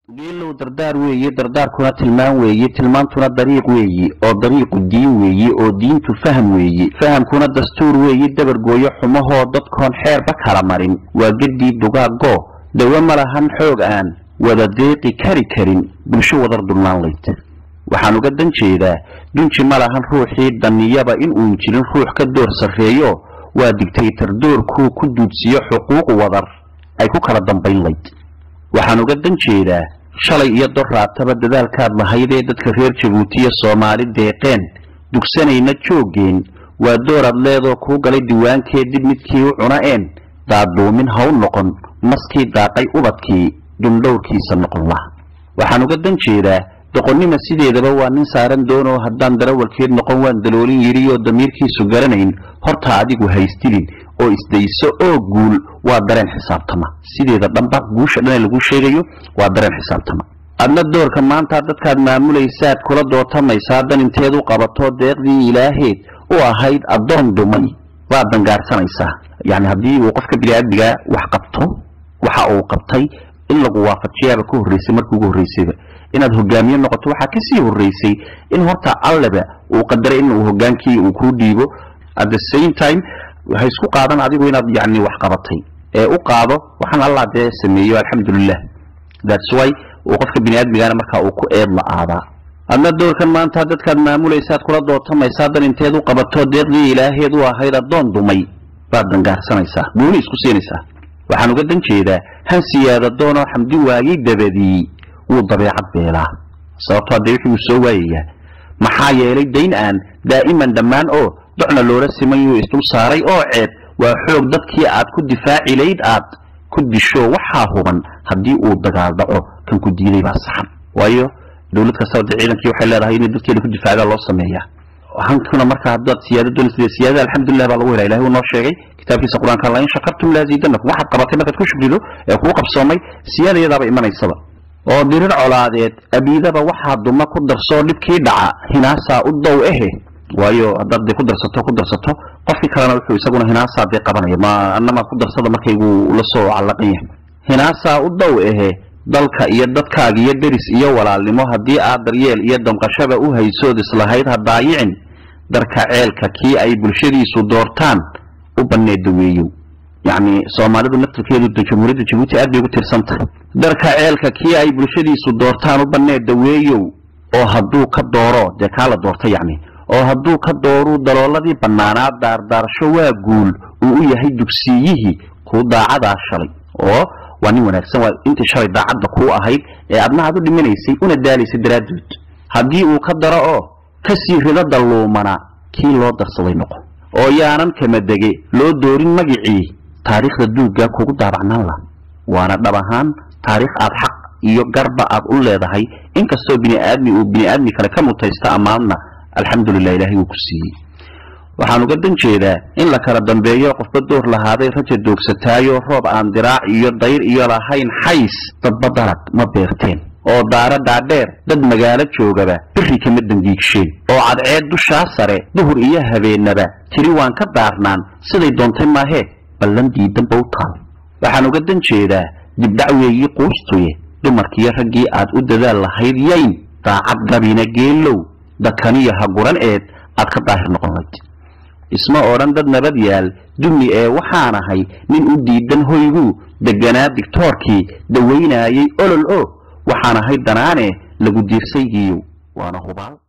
geelow dardaar weeye dardaarkuna tilmaan weeye tilmaantuna dariiq weeyi oo dariiqu diin weeye oo diintu faham weeye fahamkuna dastuur weeye dabargooyo xumahoo dadkoon xeerba kala marin waa geddii dugaagoo dawe ma lahan xoog aan wada deeqi kari karin bulsho wadar dulnaan layd waxaan uga dan jeedaa dunji ma lahan ruuxii danniyaba inuun jirin ruux ka door sarreeyo waa digtaytar doorkuu ku duudsiyo xuquuq wadar ay ku kala dambayn layd waxaan uga dan jeedaa shalay iyo doraataba dadaalkaad lahaydee dadka reer jabuutiya soomaali deeqeen dugsanayna jooggeen waa dooraad leedoo kuu galay diwaankee dib midkii u cuna'een daaduumin haw noqon maskii daaqay ubadkii dundhowrkiisa noqon lah waxaan uga dan jeedaa doqonnima sideedaba waa nin saaran doonoo haddaan darawalkeed noqon waan daloolin yidhi oo damiirkiisu garanayn horta adigu haystilin oo isdayso oo guul waa dareen xisaabtama sideeda dhanba guusha dhan ee lagu sheegayo waa dareen xisaabtama adna doorka maanta dadkaad maamulaysaad kula dootamaysaa dan inteed u qabato deeqdii ilaaheed u ahayd addoon dumay waad dangaarsanaysaa yacni haddii uu qofka biniaadmigaa wax qabto waxa uu qabtay in lagu waafajiyaaba ka horreysay markii ugu horreysayba inaad hogaamiye noqoto waxaa kasii horreysay in horta alleba uu qadaray in uu hogaankii uu kuu dhiibo at the same time ha isku qaadan adigu inaad yani wax qabatay ee u qaado waxaan allah dee sameeyo alxamdulilah thats why uu qofka biniaadmigaana markaa uu ku eed la-aadaa adna doorkan maanta dadkaad maamulaysaad kula dootamaysaa dan inteed u qabato deeqdii ilaaheed u ahayd addoon dumay baad dangaarsanaysaa gooni isku siinaysaa waxaan uga dan jeedaa han siyaada doonoo xamdi waagii dabadii wuu dabeecad beelaa sababto haddee wixii uu soo waayayaa maxaa yeelay dayn aan daa'iman dhammaan oo docna loola simayuu isdul saaray oo ceeb waa xoog dadkii aad ku difaaci layd aad ku disho waxaa huban haddii uu dagaal dhaco kan ku diiday baa saxan waayo dowlad kastaba de ciidankii waxay leedahay inay dadkeeda ku difaagaa loo sameeyaa hankuna marka haddaad siyaada doonaysa siyaadada alxamdulilah baa lagu helaa ilahay uu noo sheegay kitaabkiisa qur-aanka la in shakartum laaziidanakum waxaad qabatay markaad ku shukrido ee kuu qabsoomay siyaada iyadaaba imanaysaba oo dirir colaadeed abiidaba waxaa duma ku darsoo dhibkii dhaca hinaasaa u dow ehe waayo haddaad dee ku darsato ku darsato qofkii kalena wuxuu isaguna hinaasaa dee qabanaya ma anama ku darsada markaygu la soo callaqan yahay hinaasaa u dow ehe dalka iyo dadkaaga iyo deris iyo walaalnimo haddii aad daryeel iyo damqashaba u haysood islahayd ha daayicin darka ceelka kii ay bulshadiisu doortaan u banneeda weeyow yacni soomaalidu naftirkeedu jamhuuriyadda jabuuti aad bay ugu tirsan tahay darka ceelka kii ay bulshadiisu doortaan u banneeda weeyow oo hadduu ka dooro dee kaa la doorta yacni oo hadduu ka dooruu dalooladii bannaanaa daardaarasho waa guul uu u yahay dugsiiyihii kuu daacadaa shalay oo waa nin wanaagsan waa intii shalay daacadda kuu ahayd ee adna aad u dhimanaysay una daalaysay daraaddood haddii uu ka daro oo kasii rido dalluumana kii loo darsaday noqo oo yaanan kamadege loo doorin magicii taariikhda duuggaa kugu daabacnaan lah waana dhab ahaan taariikh aad xaq iyo garba aad u leedahay inkastoo biniaadmi uu biniaadmi kale ka mutaysta ammaanna alxamdulilah ilaahay uu ku siiyey waxaan uga dan jeedaa in la kala dambeeyo qofba door lahaaday raja doogsataayo roob aan diraac iyo dayr iyo lahayn xays dadba dalag ma beerteen oo daara dhaadheer dad magaalo joogaba biri kama dangiigsheen oo cadceed dushaa sare duhur iyo habeennaba tiri waan ka daarnaan siday doontay maahee ballan diidanba u taal waxaan uga dan jeedaa dibdhac weeyii quustuye dumarkiiyo raggii aad u dadaal lahayd yayn daacad gabina geelow dakaniyo haguran eed aad ka daahir noqon layd isma odhan dad nabad yaal dumi ee waxaan ahay nin u diidan hoyguu deganaa digtoorkii dawaynaayay olol o waxaan ahay danaane lagu diirsaygiiyow waana hubaal